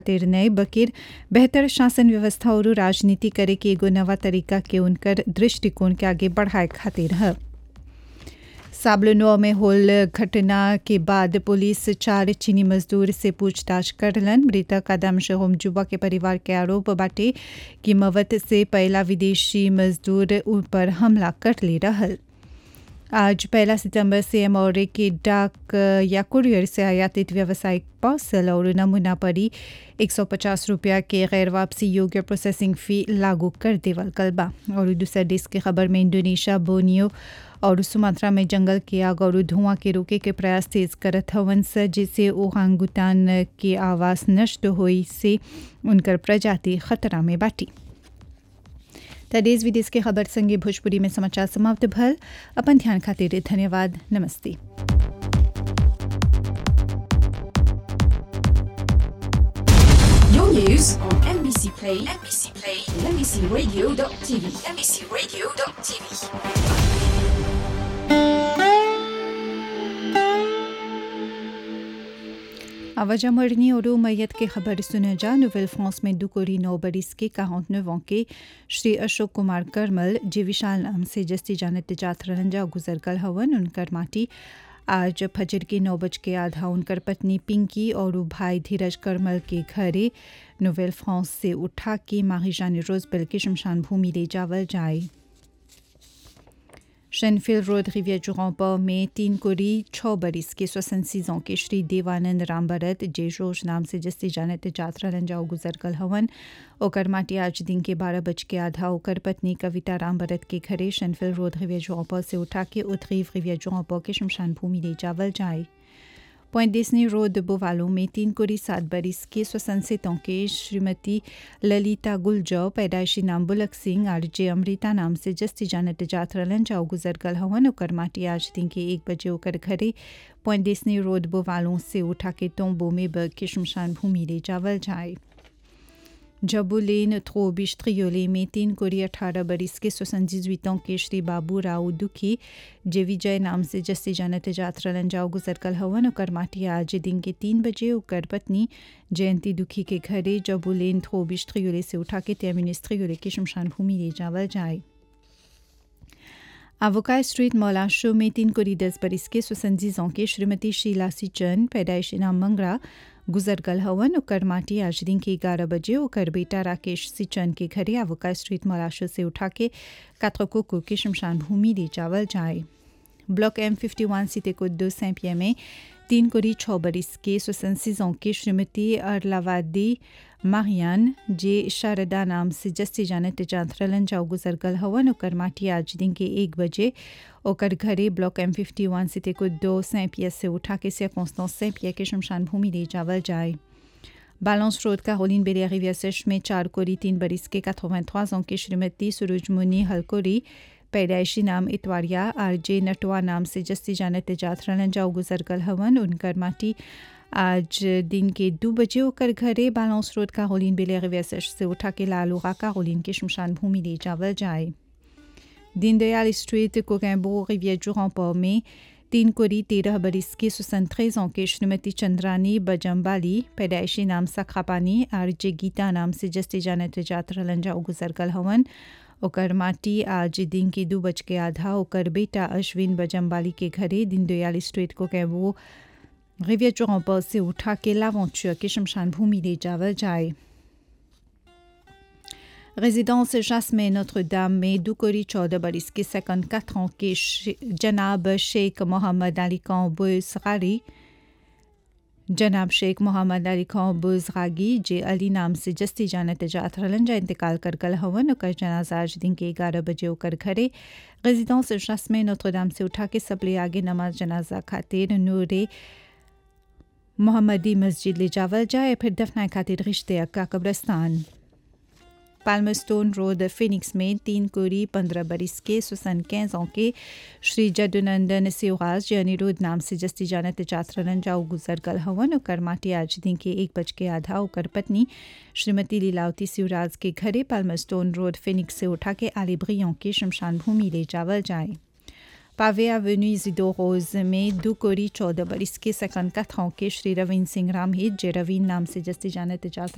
खातिर नए बकिर बेहतर शासन व्यवस्था और राजनीति करे के एगो नवा तरीका के उनकर दृष्टिकोण के आगे बढ़ाए खातिर है साबलनो में होल घटना के बाद पुलिस चार चीनी मजदूर से पूछताछ करलन मृतक आदम शहोम जुबा के परिवार के आरोप बाटे कि मवत से पहला विदेशी मजदूर ऊपर हमला कर ले रहल आज पहला सितंबर से एमओरे के डाक या कुरियर से आयातित व्यावसायिक पार्सल और नमूना परी 150 रुपया के गैर वापसी योग्य प्रोसेसिंग फी लागू कर देवल कलबा और दूसरा देश की खबर में इंडोनेशिया बोनियो और सुमात्रा में जंगल के आग और धुआं के रोके के प्रयास तेज करत हवन से जिससे ओहांगुतान के आवास नष्ट होई से उनकर प्रजाति खतरा में बाटी त देश विदेश के खबर संगे भोजपुरी में समाचार समाप्त भल अपन ध्यान खातिर धन्यवाद नमस्ते Your news on NBC Play, NBC Play, and NBCRadio.tv, NBCRadio.tv. आवाजा मरनी और मैयत के खबर सुने जा नोवेल फ्रांस में दुकोरी नौ बरिस के quarante के श्री अशोक कुमार करमल जे विशाल नाम से जस्ती जानत जात रंजा गुजर कल हवन उनकर माटी आज फजर के नौ बज के आधा उनकर पत्नी पिंकी और भाई धीरज करमल के घरे नोवेल फ्रांस से उठा के माहिजान रोजबेल के शमशान भूमि ले जावल जाए शेनफिल रोड रिवियर जुराम्पा में तीन कोरी छः बरिस के स्वसन सीजों के श्री देवानंद राम भरत जेशोश नाम से जस्ती जानत जात्रा रंजाओ गुजर कल हवन ओकर माटी आज दिन के बारह बज के आधा ओकर पत्नी कविता राम भरत के घरे शेनफिल रोड रिवियर जुराम्पा से उठा के उत्तरी रिवियर जुराम्पा के शमशान भूमि ले जावल जाए पॉइंट डिस्नी रोड बोवालो में तीन कोरी सात बरिस के स्वसंसितों के श्रीमती ललिता गुलजौ पैदाइशी नाम बुलक सिंह और जे अमृता नाम से जस्ती जानत जात रलन जाओ गुजर गल हवन ओकर माटी आज दिन के एक बजे ओकर घरे पॉइंट डिस्नी रोड बोवालों से उठा के तोम्बो में बग के शमशान भूमि ले जावल जाए जबुलेन थ्रोबिश त्रियोले में तीन कोरी अठारह बरिस के सोसन जिजुइतों के श्री बाबू राव दुखी जे विजय नाम से जस्ती जानत जात रलन जाओ गुजर कल हवन ओकर माटी आज दिन के तीन बजे ओकर पत्नी जयंती दुखी के घरे जबुलेन थ्रोबिश त्रियोले से उठा के त्यामिनिस त्रियोले के शमशान भूमि ले जावल जाए आवोका स्ट्रीट मौलाशो में तीन कोरी दस बरिस के सुसंजीजों के श्रीमती शीला सिचन पैदाइशी नाम मंगरा गुजर गल हवन ओकर माटी आज दिन के ग्यारह बजे ओकर बेटा राकेश सिचन के घरे आवोका स्ट्रीट मौलाशो से उठा के कात्रकोको के शमशान भूमि ले जावल जाए ब्लॉक एम फिफ्टी वन सीते को दो सैंपिया में तीन कोरी छः बरिस के सुसंसीजों के श्रीमती अरलावादी मारियान जे शारदा नाम से जस्ती जानत जांथरलन जाओ गुजर गल हवन ओकर माटी आज दिन के एक बजे ओकर घरे ब्लॉक एम फिफ्टी वन सीते को दो सैंपिया से उठा के से कौंस्तों सैंपिया के शमशान भूमि ले जावल जाए बालंस रोड का होलिन बेरिया रिविया सेश में चार कोरी तीन बरिस के 83 ans के श्रीमती सूरजमुनि हलकोरी पैदाइशी नाम इतवारिया आर जे नटवा नाम से जस्ती जानत जात रलन जाओ गुजर गल हवन उनकर माटी आज दिन के दो बजे होकर घरे बालंस रोड का होलिन बेले रिवेसश से उठा के लालूगा का होलिन के शमशान भूमि ले जावल जाए दीनदयाल स्ट्रीट कोगैम्बो रिवियर जुराम्पा में तीन कोरी तेरह बरिस के सुसंत्रेजों के श्रीमती चंद्रानी बजम्बाली पैदाइशी नाम सखापानी और जे गीता नाम से जस्ती जानत जात रलन जाओ गुजर गल हवन ओकर माटी आज दिन के दो बज के आधा ओकर बेटा अश्विन बजम्बाली के घरे दीनदयाल स्ट्रीट को कैबो रिवियर चौंपा से उठा के लावंचुआ के शमशान भूमि ले जावल जाए résidence Jasmine Notre-Dame में दुकोरी चौदह बरिस के सेकंड quatre ans के जनाब शेख मोहम्मद अली खान बुजगारी जनाब शेख मोहम्मद अली खान बुजगागी जे अली नाम से जस्ती जानत जात रलन जा इंतकाल कर गल हवन ओकर जनाजा आज दिन के ग्यारह बजे ओकर घरे रेजिडेंस जस्मे नोत्रदाम से उठा के सबले आगे नमाज जनाजा खातिर नूरे मोहम्मदी मस्जिद ले जावल जाए फिर दफनाए खातिर रिश्ते का कब्रस्तान पाल्मस्टोन रोड फिनिक्स में तीन कोरी पंद्रह बरिस के सुसन कैंसों के श्री जदुनंदन सिवाज अनिरुद्ध नाम से जस्ती जानत जातरन जाओ गुजर गल हवन ओकर माटी आज दिन के एक बज के आधा ओकर पत्नी श्रीमती लीलावती शिवराज के घरे पाल्मस्टोन रोड फिनिक्स से उठा के आलिब्रियों के शमशान भूमि ले जावल जाए पावे एवेन्यू इजिडो रोज में दो कोरी चौदह बरिस के सकन कथाओं के श्री रविंद्र सिंह रामहित जे रवीन नाम से जस्ती जानत जात